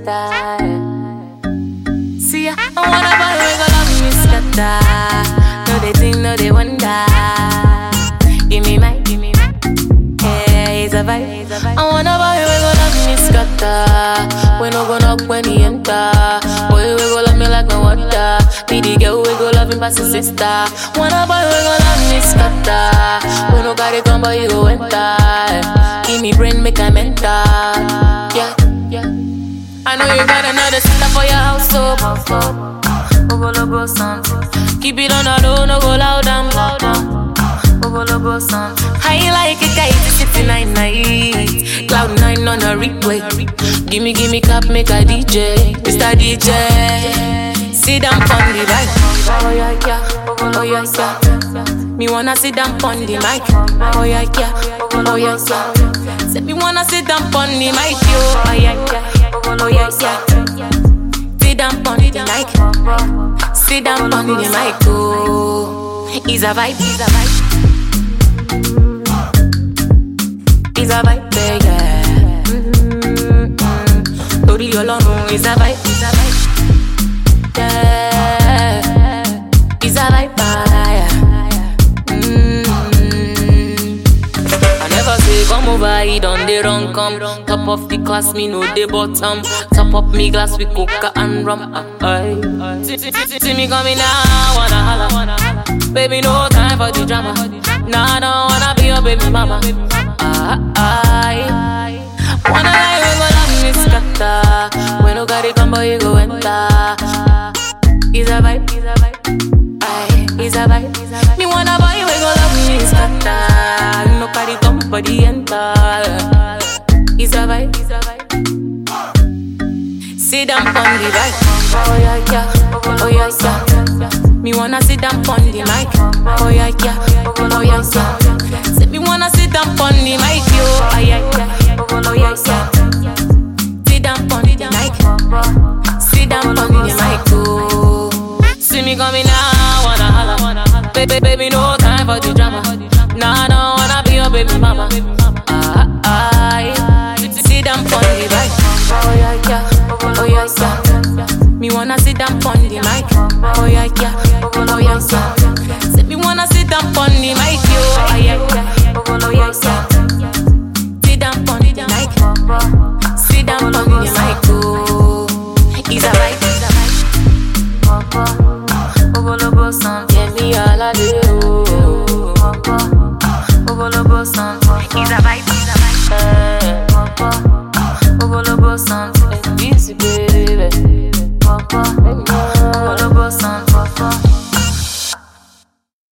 scatter. See, I wanna boy we go love me scatter. No they think, no they wonder. Give me my, give me my. Yeah, it's a vibe. I wanna boy we go love me scatter. We no go knock when he enter. Boy we go love me like no water. Be the girl we go love him past his sister. Wanna boy we go love me scatter. We no got it come but you go enter. Give me brain make I mental. Yeah, yeah. I know you got another sister for your house, so Ogologo something. Keep it on the low, no go loud and loud and Ogologo something. I like a guy to sit night night. Cloud nine on a replay. Gimme, gimme cap, make a DJ. Mr. DJ. Sit down on the mic. Oh yeah, yeah. Oh yeah, yeah. Me wanna sit down on the mic. Oh yeah, yeah. Oh yeah, yeah. Say me wanna sit down on the mic, yo. Oh yeah, yeah. Oh yeah, yeah. Sit down on the mic. Sit down on the mic, oh. It's a vibe, it's a vibe. It's a vibe, yeah. Mm-hmm. Torí Ọlọ́run, it's a vibe, it's a vibe. Yeah. It's a vibe, yeah. Mm. I never say come over, he done the wrong come. Top of the class, me know the bottom. Top up me glass with coca and rum. Aye. See, see, see, see me coming now, wanna holla. Baby, no time for the drama. Nah, I don't wanna be your baby mama. Ah, aye. Wanna lie, we go love me scatter. When no got it come, boy, you go enter. It's a vibe, it's a vibe. Aye, it's a vibe. Me wanna boy, we go love me scatter. No carry come, body enter. It's a vibe, it's a vibe. Sit down on the right. Oh yeah, yeah. Oh yeah, yeah. Me wanna sit down on the mic. Oh yeah, yeah. Oh yeah, yeah. Say me wanna sit down on the mic, yo. Oh yeah, yeah. Oh yeah, yeah. Sit down on the mic. Sit down on the mic, oh. See me coming now, wanna holla. Baby, baby, no time for the drama. Nah, I don't wanna be your baby mama. Ah, ah, sit down on the mic. Oh yeah, yeah. Oh yeah, yeah. Me wanna sit down on the mic. Oh yeah, yeah. Oh yeah, yeah. Say me wanna sit down on the mic, yo. Oh yeah, yeah. Oh yeah, yeah. Sit down on the mic. Sit down on the mic, oh. It's a vibe, it's a vibe. Ogologo sound, yeah, me all a day, oh. Ogologo sound, it's a vibe, it's a vibe.